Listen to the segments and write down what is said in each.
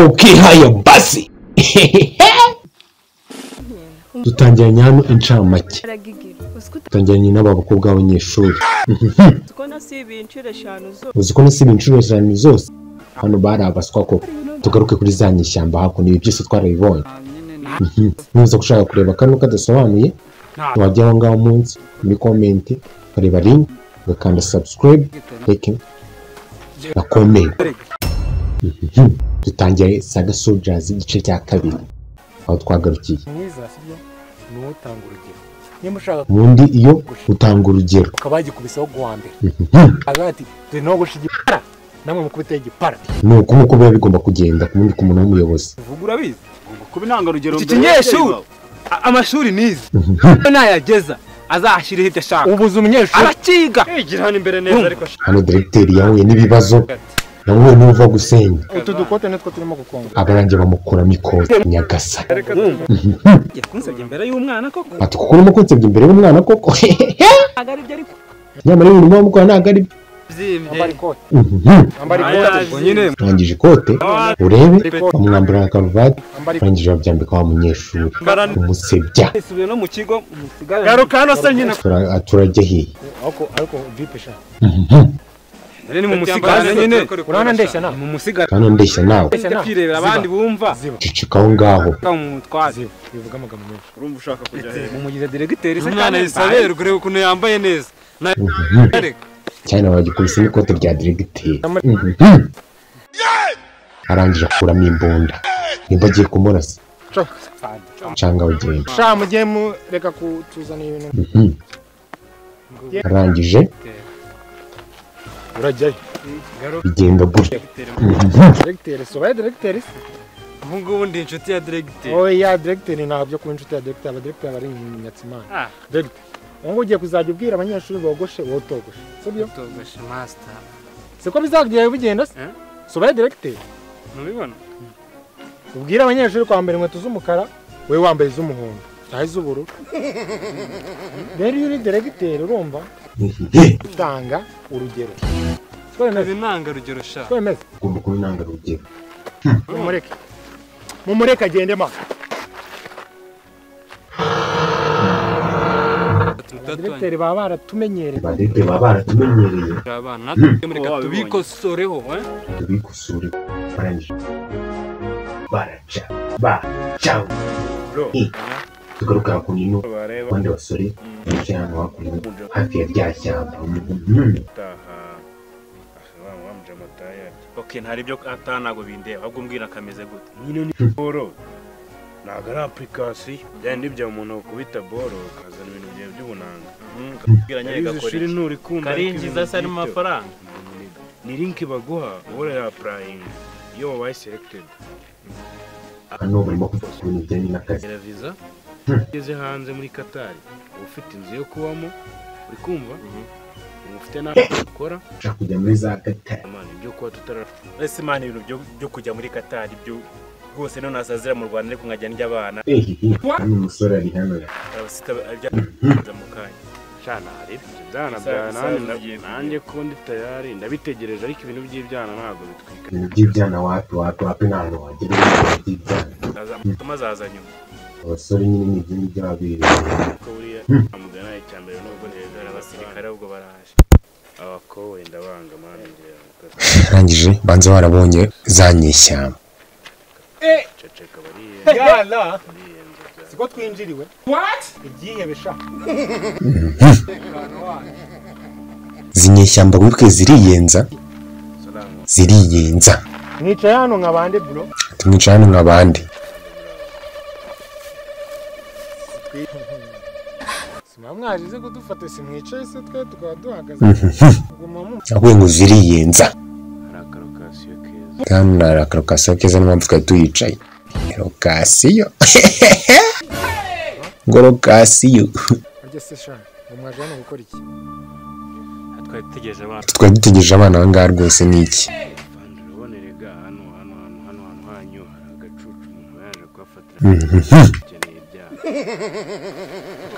ukihaye basi dutangiranye hano incamake dutangiranye n'aba bakobwa b'abanyeshuri uzi ko nasiba inshuro eshanu zose hano bari abaswa koko tugaruke kuri za nyishyamba hakuno ibi byose twarabibonye ntuza gushaka kureba kano kadasobanuye wajya aho ngaho munsi muri komenti ukareba ringi ugakanda sabusikarayibu reka na komenti dutangiye saga sojazi igice cya kabiri aho twagarukiye mwiza sibyo ni wowe utanga urugero niba ushaka ubundi iyo utanga urugero ukaba wagikubisaho guha mbere agira ati dore nawe gusha igipara namwe mukubiteho igipara ni uku nguku biba bigomba kugenda ku wundi ku muntu w'umuyobozi uvuga urabizi ugomba kuba intangarugero Iki kinyeshuri a- amashuri nize iyo nayageza azahashyiraho ibyo ashaka ubuze umunyeshuri arakiga yigira hano imbere neza ariko hano diregiteri yahuye n'ibibazo nawe n'uva gusenya utu dukote nitwo turimo gukonga abarangiye bamukuramo ikote nyagasa yakunsabye imbere y'umwana koko ati kuko urimo kunsebya imbere y'umwana koko nyamara ibintu urimo wamukora ntabwo ari byo wambara ikote Mhm. wambara ikote ubwo nyine urangije ikote urebe bamwambura na karuvati wambara ikote urangije babyambika wa munyeshuri umusebya isubiye no mu kigo musigare garuka hano se nyine Tura- turajya hehe ariko ariko vipe sha Mhm. rero ni mu musigare nyine urabona ndeshya nawe mu musigare kandi ndeshya nawe ujya kwirebera abandi bumva ziba cicika aho ngaho kamu mutwaze ziba bivuga amagambo menshi urumva ushaka kujya hejuru mu mugize diregiteri se umwana yisaberwa ureba ukuntu yambaye neza Mhm. areka cyane bagikubise n'ikote rya diregiteri arangije akuramo imbunda nimba agiye kumurasa cyangwa bagenda sha mujye mureka kutuzanira ibintu Mhm. arangije urajyayo bigenda gutya diregiteri sobaye diregiteri se ubu ngubu ndi inshuti ya diregiteri oya diregiteri ntabwo byo kuba inshuti ya diregiteri abadiregiteri aba ari inyatsimana Ah. diregiteri ubu ngubu ugiye kuzajya ubwira abanyeshuri bogoshe wowe utogoshe si byo togoshe masita siko bizajya bigenda se Eh? sobaye diregiteri ntubibona ubwire abanyeshuri kwambara inkweto z'umukara wowe wambaye iz'umuhondo cyangwa iz'ubururu rero iyo uri diregiteri urumva utanga urugero twemeze kazi intangarugero sha twemeze ugomba kuba intangarugero mumureke mumureke agende ma batatu batatu diregiteri baba baratumenyereye badede baba baratumenyereye abana natwe muri gato bikosoreho eh? tubikosore barangije baraca baca Eh, tugaruka hakuno ino abandi basore bicaye hano hakuno hafi ya rya shyamba Mhm. okay ntari ibyo atanago bindeba ahubwo umbwira akameze gute boro ntabwo ari apurikasiyo byari n'ibya umuntu wakubita boro ukazana ibintu byawe by'ubunanga bwiranye Yarize ishuri gakore nturi kunda karinjiza se arimo amafaranga ni linki baguha wowe urayapurayinga iyo wabaye selekitedi hano barimo kuvuga ku bintu bijyanye n'akazi gera viza ugeze hanze muri katari uba ufite inzu yo kubamo uri kumva uba ufite n'aho ukora ushaka kujya muri za gatari Imana, ibyo kuba tutara ese imana ibintu byo- byo kujya muri katari byo rwose none asazira mu rwanda ariko nkajya ndya abana ehehe hano umusore ari hano abasita ajya mu kanya cyane hari ibyo byana Isaha- byana isaha nanjye- zigiye kugera. nanjye ko ndi tayari ndabitegereje ariko ibintu by'ibyana ntabwo bitwika ibintu by'ibyana wapi wapi wapi nta hantu wagera ibintu by'ibyana azamutuma azaza nyuma abasore nyine ni ibyo ngibyo baba birebera ko buriya amugana icyambere nubwo neza abasirikare ahubwo baraje abakowe ndabanga mani ngira arangije banza barabonye za nyishyamba ceceka bariye yana bariye nzobya siko twinjiriwe igihebe sha izi nyishyamba wibwe ziriyenza salamu ziriyenza nicaye hano nka bande buro tumwicara hano nka bandi simba mwaje ize kudufata simwicaye se twe tukaba duhagaze guma mu ahubwo ngo ziriyenza hari akarokasiyo keza kandi na karokasiyo keza niyo mpamvu twari tuyicaye karokasiyo ngo rokasiyo arya se sha ngo mwaje hano gukora iki twari dutegereje abana twari dutegereje abana aha ngaha rwose ni iki bandi uraboneraga hano hano hano hano hantu hanyu hari agacucu umuntu yaje kuhafatira akeneye ibyaha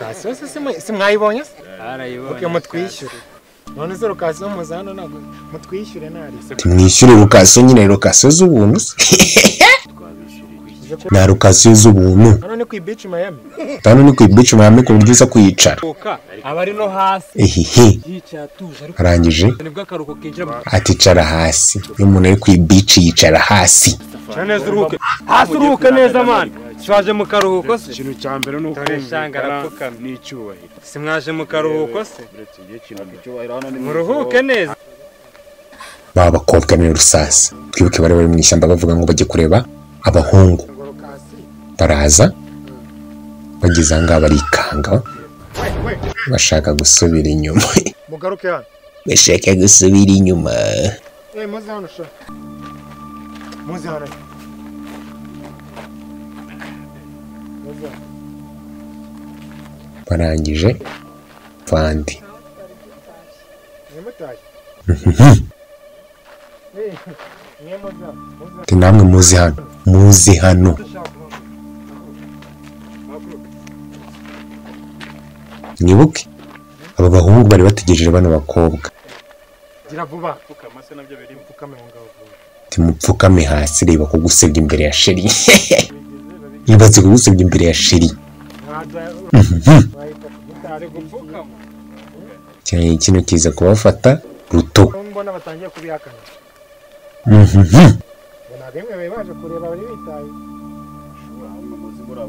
kasiyo se simwayibonye se arayibonye uke mutwishyure none se rukasiyo muza hano ntabwo mutwishyure ntarise tumwishyure rukasiyo nyine rukasiyo z'ubuntu se na rukasiyo z'ubuntu hano ni ku ibici mayami hano ni ku ibici mayami ku buryo uza kuyicara aba ari no hasi ehehe yicaye atuje ariko arangije nibwo akaruhuko kinjira mu aticara hasi iyo umuntu ari ku ibici yicara hasi Cara neza uruhuke hasi uruhuke neza mani swaje mu karuhuko se ikintu cya mbere ni Dore shanga kumvikana arapfukamye. n'icyubahiro si mwaje mu karuhuko se uretse igihe kinini muruhuke neza baba bakobwa muri rusasi twibuke bari bari mu ishyamba bavuga ngo bajye kureba abahungu baraza bageze aha ngaha barikanga bashaka gusubira inyuma mugaruke hano bashaka gusubira inyuma eee muze hano sha muze hano Muze hano. barangije bandi mwemutaye mwemuza muze ati namwe muze hano muze hano mwibuke aba bahungu bari bategereje bano bakobwa gira vuba pfukama se nabyo biri pfukame aho ngaho vuba timupfukame hasi reba kugusebya imbere ya sheri yibaze kugusebya imbere ya sheri ntaza wahita gutare gupfukama cyane kino kiza kubafata ruto aho mbona batangiye kubihakana Mhm. mbona bimwe bari baje kureba bari bitaye kugira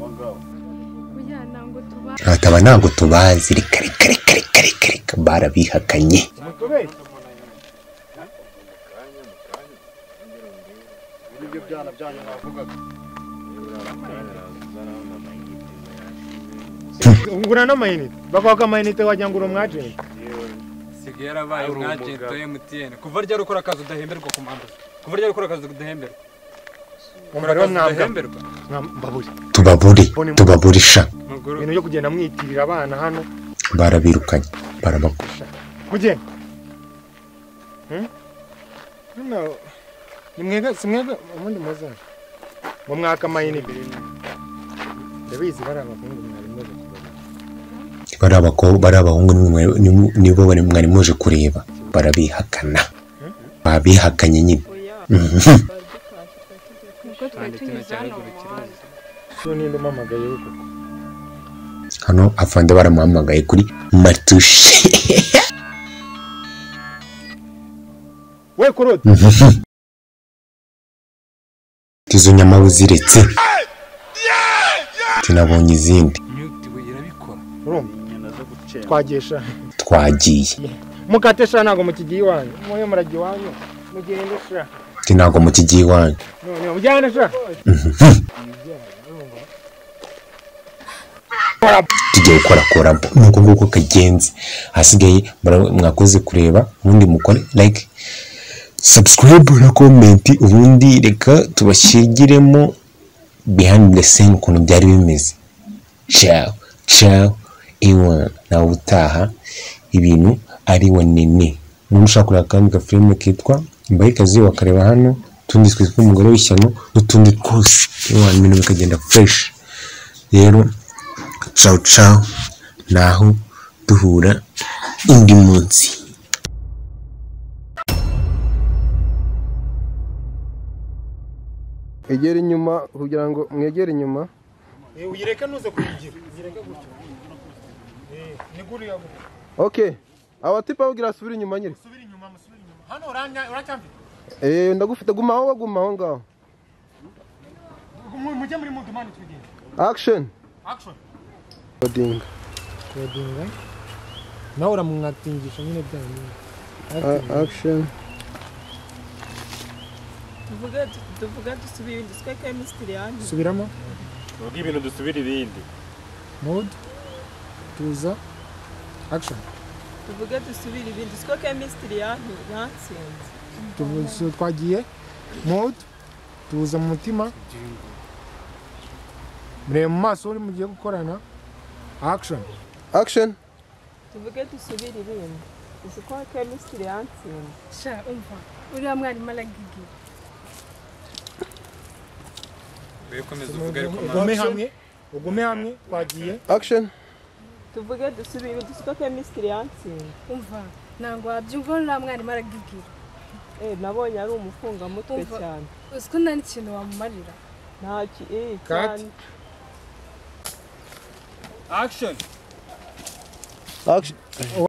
ngo tuba ati aba ntabwo tubazi reka reka reka reka reka reka barabihakanye mutubeshye ugura n'amayinite bakwaka amayinite wagira ngo uri umwajenti sigaye yarabaye Ari umwagenti umugabo. wa MTN kuva ryari ukora akazi udahemberwa ku mpamvu ze? kuva ryari ukora akazi udahemberwa umubare wo mwambwa udahemberwa mbabure tubabure tubaburisha Mugorore. ibintu byo kugenda mwitirira abana hano barabirukanye barabako kugenda Hmm? Hano, ni mwega si mwega ubundi muze mu mwaka amayinite ndabizi bari abahungu mwari mwaje kubona bari abakobwa bari abahungu nimwe mwari- nimu- nibo bari- mwari muje kureba barabihakana babihakanye nyine Mhm. kuko twari tunyuze hano mu muhanda so ninde umamagaye w'uko hano afande baramuhamagaye kuri matushe we kurota izo nyama uziretse tunabonye izindi Nyugutiwe irabikora urumva twagesha twagiye mukate sha ntabwo mukigiye iwanyu mwoyo murajya iwanyu mugende sha ati ntabwo mu kijyi iwanyu none mujyane sha tugiye gukorakora nuko nguko kagenze hasigaye mura- mwakoze kureba ubundi mukore like subscribe na comment ubundi reka tubashyigiremo behind the scene ukuntu byari bimeze ciao ciao iwana nawe utaha ibintu ari wanene niba ushaka kureba akandi gafilime kitwa mbayikazi bakareba hano utundi twitwa umugore w'ishyano n'utundi twose iwana ibintu bikagenda fresh rero ciao ciao naho duhura undi munsi egera inyuma kugira ngo mwegere inyuma uyireke ntuze kuyigira uyireke gutyo ni guriya gutyo oke abatipa babwira asubire inyuma nyine subira inyuma musubira inyuma hano uracyamfite eee ndagufite guma aho guma aho ngaho mujye muri mudumani tugende akisheni action kodinga kodinga nawe uramwatingisha nyine byanyu akisheni tuvuge tuvuge dusubiye ibindi sitweke emisitiri yanyu subiramo tuvuge ibintu dusubira ibindi mood tuza action tuvuge dusubire ibindi sitweke emisitiri yanyu yatsinze Tuvuze- twagiye mood tuza mu mutima mureba mu maso uri mugiye gukorana action akisheni tuvuge dusubire ibindi isitweke emisitiri yatsinze sha umva uriya mwarimu aragigiye Ugiye gukomeza uvuga ariko ugume hamwe ugume hamwe twagiye akisheni tuvuge dusubire ibindi sitweke emisitiri yatsinze umva ntabwo wabyumva nta mwarimu arabibwira Eh, nabonye ari umufungamutwe Umva. cyane uzi ko nta n'ikintu wamumarira ntaki eh Cut. cyane action Action.